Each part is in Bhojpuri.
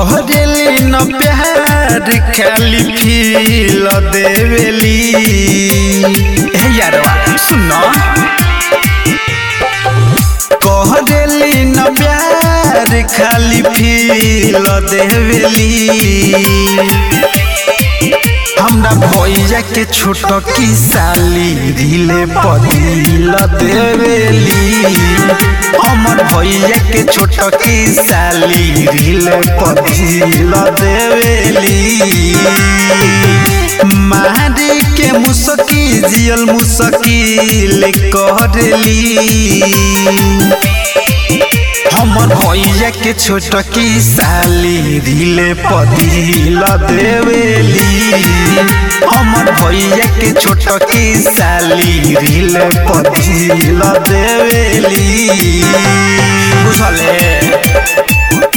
कहरेली न प्यार खाली फील देवेली हे यारवा सुनो कहरेली न प्यार खाली फील देवेली हमरा भैया के छोट की साली रीले पदिल देवेली हमर भैया के छोट की साली रीले पदिल देवेली मारी के मुसकी जियल मुसकिल करली हमर भैया के छोट की साली रीले पदिल देवेली हमर भैया के छोट की साली रीले पदिल देवेली बुझले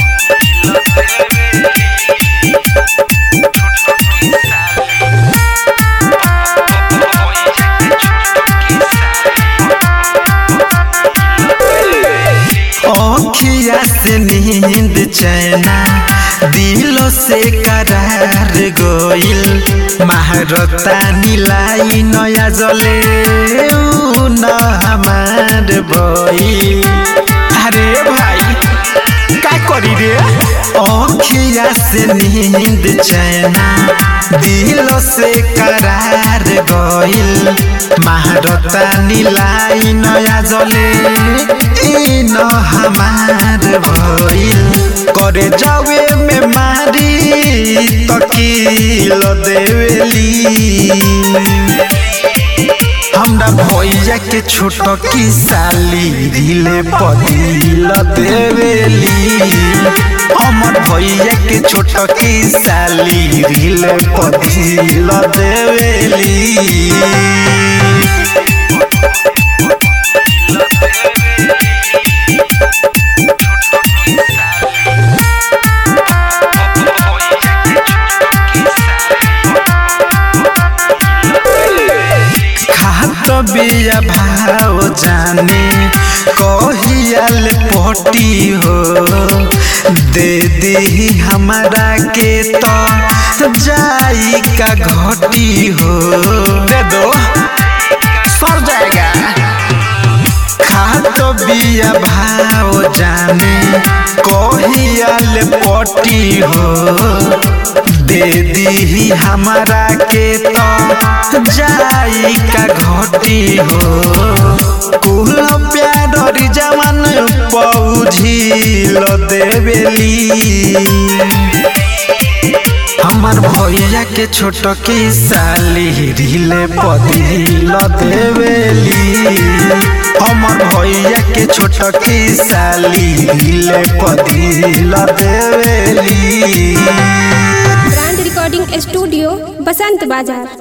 अखिया से नींद चैना दिलो से करार गोइल महारता नीलाई नया जले ऊ न हमार बई अरे भाई का करी रे अखिया से नींद चैना दिलो से करार गइल महारता नीलाई नया जले ई न हमार भइल करे जावे में मारी तकील देवेली हमरा भैया के छोट की साली रीले पदिल देवेली हमर भैया के छोट की साली रीले पदिल देवेली खात बिया भाव जाने कहियाल पटी हो दे दी हमारा के तो जाई का घटी हो दे दो सर जाएगा खात बिया भाव जाने कहियाल पटी हो दे दी हमारा के तो जाई का घटी हो कुल प्यार जवान पौझिल देवेली हमर भैया के छोट की साली रीले पदिल देवेली हमर भैया के छोट की साली रीले पदिल देवेली ब्रांड रिकॉर्डिंग स्टूडियो बसंत बाजार